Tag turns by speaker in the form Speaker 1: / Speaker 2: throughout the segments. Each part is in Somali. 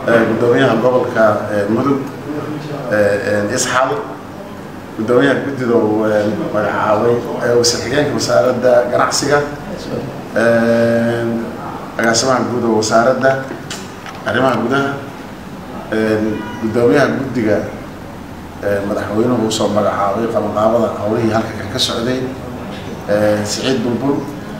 Speaker 1: gudoomiyaha gobolka mudug isxal gudoomiyaha guddida uu magacaabay wasiir xigeenka wasaaradda ganacsiga agaasimaha guud oo wasaaradda arrimaha gudaha gudoomiyaha guddiga madaxweynuhu usoo magacaabay qabanqaabada howlihii halka kan ka socday siciid bulbul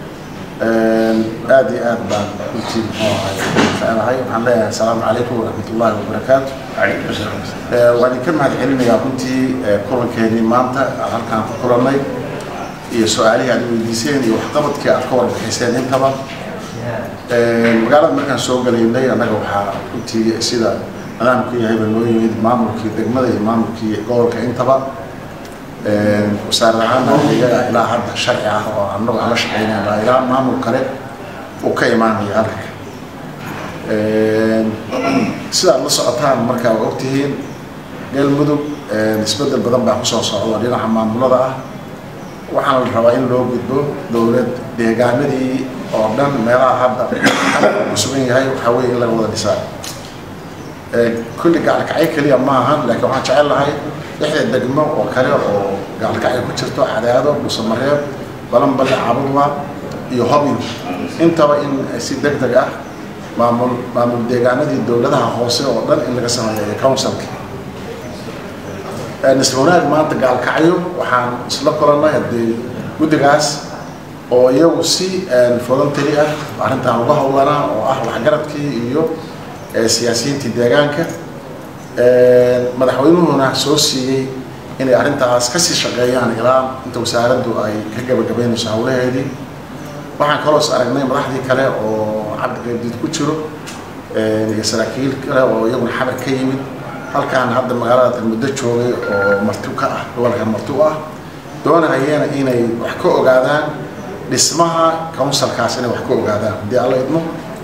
Speaker 1: aad iyo aad baan runtii muxuu ahay ficnahay waxaan leeyahay asalaamu calaykum waraxmat ullahi wabarakaatu waan idinka mahad celinayaa runtii kulankeenii maanta aan halkaan ku kulannay iyo su-aalihii aad weydiiseen iyo waxqabadkii aad ka warbixiseen intaba magaalada markaan soo galaynay annaga waxaa runtii sida nidaamku yahayba noo yimid maamulkii degmada iyo maamulkii gobolka intaba wasaarad ahaan iyaga ilaa hadda sharci ah oo annagu aan la shaqeynayna ilaa maamul kale uu ka imaanayo halka sidaad la socotaan markaa waa ogtihiin galmudug isbedel badan baa kusoo socda dhinaca maamulada ah waxaana la rabaa in loo gudbo dowlad deegaanadii oo dhan meelaha hadda ku sugan yahay waxaa weeye in laga wada dhisaa kulli gacalkacyo keliya ma ahan laakiin waxaan jecel lahay lixda degmo oo kale oo gacalkacyo ku jirto cadaado dhuusamareeb balanballe cabudwa iyo hobyo intaba in si deg deg ah maamul maamul deegaanadii dowladaha hoose oo dhan in laga sameeyo councilka nisla wanaag maanta gaalkacyo waxaan isla kulannay haddii guddigaas oo iyagu si voluntary ah arrintan uga howlanaa oo ah waxgaradkii iyo siyaasiyiintii deegaanka madaxweynuhuna soo siiyey inay arrintaas kasii shaqeeyaan ilaa inta wasaaraddu ay ka gabagabeynayso howlaheedii waxaan kaloos aragnay madaxdii kale oo cabdi qaybdiid ku jiro iyo saraakiil kale oo iyaguna xabar ka yimid halkaan hadda magaalada muddo joogay oo marti ka ah gobolkan marti u ah doonahayeen inay wax ka ogaadaan dhismaha counsilkaas inay wax ka ogaadaan haddii alla idmo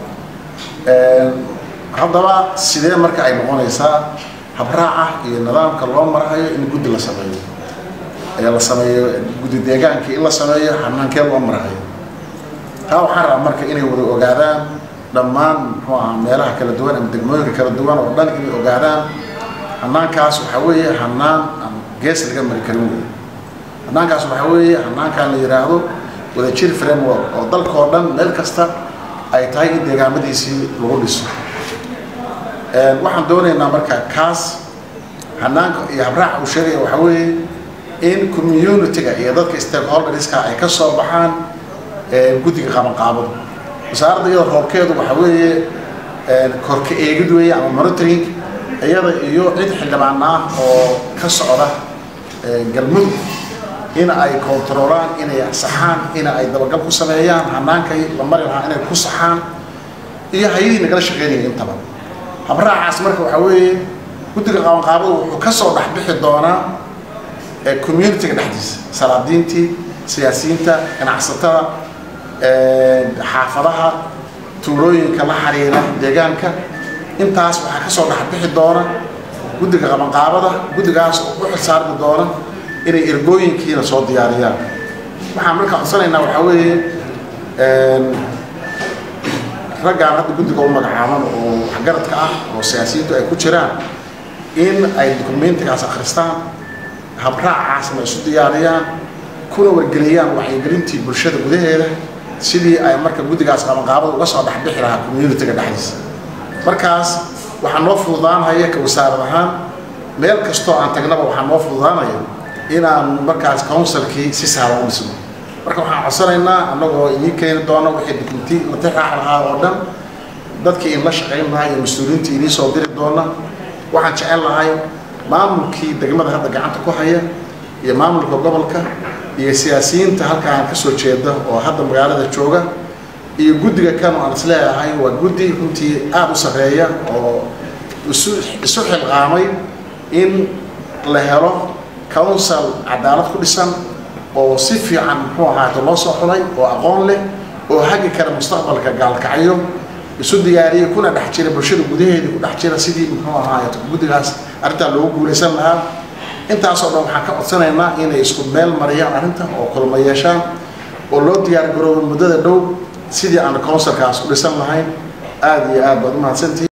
Speaker 1: haddaba sidee marka ay noqonaysaa habraaca iyo nidaamka loo marahayo in guddi la sameeyo ee la sameeyo guddi deegaankii in la sameeyo xanaankee loo marahayo taa waxaan rabaa marka inay wada ogaadaan dhammaan muxuu ahaa meelaha kala duwan ama degmooyinka kala duwan oo dhan inay ogaadaan hanaankaas waxaa weeye hanaan aan gees laga mari karin wey hanaankaas waxaa weeye hanaankaan la yidhaahdo wadajir framework oo dalkao dhan meel kasta ay tahay in deegaamadiisii lagu dhiso waxaan doonaynaa marka kaas hanaanka iyo habraaca uu sheegaya waxaa weeye in community-ga iyo dadka stakeholderska ay ka soo baxaan guddiga qabanqaabada wasaaradda iyada roobkeedu waxaa weeye korka eegid weeye ama monitoring iyada iyo cid xildhibaan ah oo ka socda galmudug in ay kontaroolaan inay saxaan in ay dabagal ku sameeyaan hanaankay la mari lahaa inay ku saxaan iyo hay-adii nagala shaqeynaya intaba habraacaas marka waxaa weeye guddiga qabanqaabadu wuxuu ka soo dhexbixi doonaa community-ga dhexdiisa salaadiintii siyaasiyiinta ganacsatada xaafadaha tuulooyinka la xiriira deegaanka intaas waxaa ka soo dhexbixi doona guddiga qabanqaabada guddigaas oo u xilsaarmi doona inay ergooyinkiina soo diyaariyaan waxaan marka codsanaynaa waxaa weeye raggaan hadda guddiga u magacaaban oo waxgaradka ah oo siyaasiyiintu ay ku jiraan in ay dokumentigaas akhristaan habraacaasna isu diyaariyaan kuna wargeliyaan wacyigelintii bulshada gudaheeda sidii ay marka guddigaas qabanqaabada uga soo dhexbixi lahaa community-ga dhexdiisa markaas waxaa noo fududaanaya ka wasaarad ahaan meel kastoo aan tagnaba waxaa noo fududaanaya inaan markaas counsilkii si sahlan u dhisno marka waxaan codsanaynaa annagoo idiin keeni doono wixii dukumenti la tixraax lahaa oo dhan dadkii in la shaqayn lahaa iyo mas-uuliyiintii idiin soo diri doona waxaan jecel lahay maamulkii degmada hadda gacanta ku haya iyo maamulka gobolka iyo siyaasiyiinta halkaan kasoo jeeda oo hadda magaalada jooga iyo guddiga kan aan isleeyahay waa guddi runtii aada u sarreeya oo isu isu xilqaamay in la helo council cadaalad ku dhisan oo si fiican muxuu ahaato loo soo xulay oo aqoon leh oo hagi kara mustaqbalka gaalkacyo isu diyaariyay kuna dhex jira bulshada gudaheedii ku dhex jira sidii muxuu ahaato guddigaas arrintaa loogu guulaysan lahaa intaasoo dhan waxaan ka codsanaynaa inay isku meel mariyaan arrinta oo kulma yeeshaan oo loo diyaar garoobo muddada dhow sidii aan counsilkaas u dhisan lahayn aada iyo aad baad u mahadsantihi